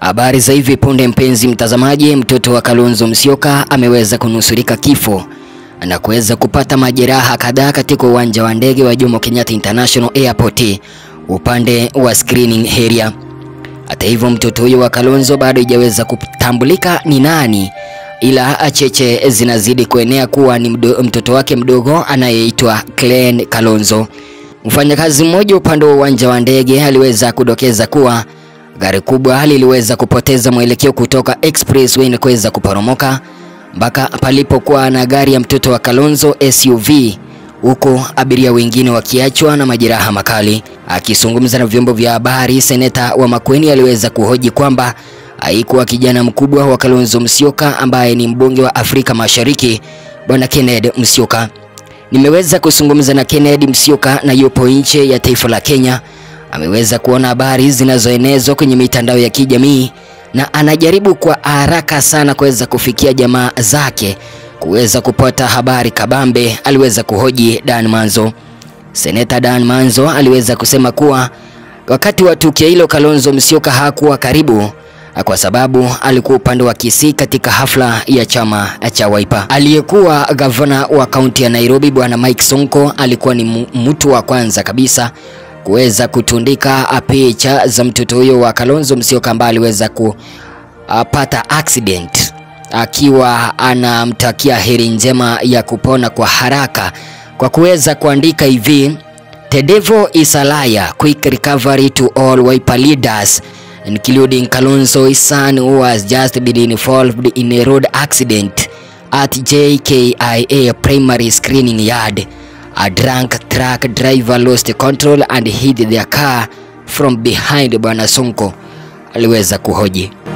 Habari za hivi punde, mpenzi mtazamaji, mtoto wa Kalonzo Musyoka ameweza kunusurika kifo na kuweza kupata majeraha kadhaa katika uwanja wa ndege wa Jomo Kenyatta International Airport upande wa screening area. Hata hivyo, mtoto huyo wa Kalonzo bado haijaweza kutambulika ni nani, ila cheche zinazidi kuenea kuwa ni mdo, mtoto wake mdogo anayeitwa Clen Kalonzo. Mfanyakazi mmoja upande wa uwanja wa ndege aliweza kudokeza kuwa gari kubwa liliweza kupoteza mwelekeo kutoka expressway na kuweza kuporomoka mpaka palipokuwa na gari ya mtoto wa Kalonzo SUV, huku abiria wengine wakiachwa na majeraha makali. Akizungumza na vyombo vya habari, seneta wa Makueni aliweza kuhoji kwamba haikuwa kijana mkubwa wa Kalonzo Musyoka ambaye ni mbunge wa Afrika Mashariki, bwana Kennedy Musyoka. Nimeweza kuzungumza na Kennedy Musyoka na yupo nje ya taifa la Kenya. Ameweza kuona habari zinazoenezwa kwenye mitandao ya kijamii na anajaribu kwa haraka sana kuweza kufikia jamaa zake kuweza kupata habari kabambe, aliweza kuhoji Dan Manzo. Seneta Dan Manzo aliweza kusema kuwa wakati wa tukio hilo Kalonzo Musyoka hakuwa karibu kwa sababu alikuwa upande wa Kisii katika hafla ya chama cha Wiper. Aliyekuwa gavana wa kaunti ya Nairobi bwana Mike Sonko alikuwa ni mtu wa kwanza kabisa kuweza kutundika picha za mtoto huyo wa Kalonzo Musyoka ambaye aliweza kupata accident akiwa anamtakia heri njema ya kupona kwa haraka kwa kuweza kuandika hivi The devil is a liar quick recovery to all Wiper leaders including Kalonzo's son who has just been involved in a road accident at JKIA primary screening yard A drunk truck driver lost control and hit their car from behind. Bwana Sonko aliweza kuhoji.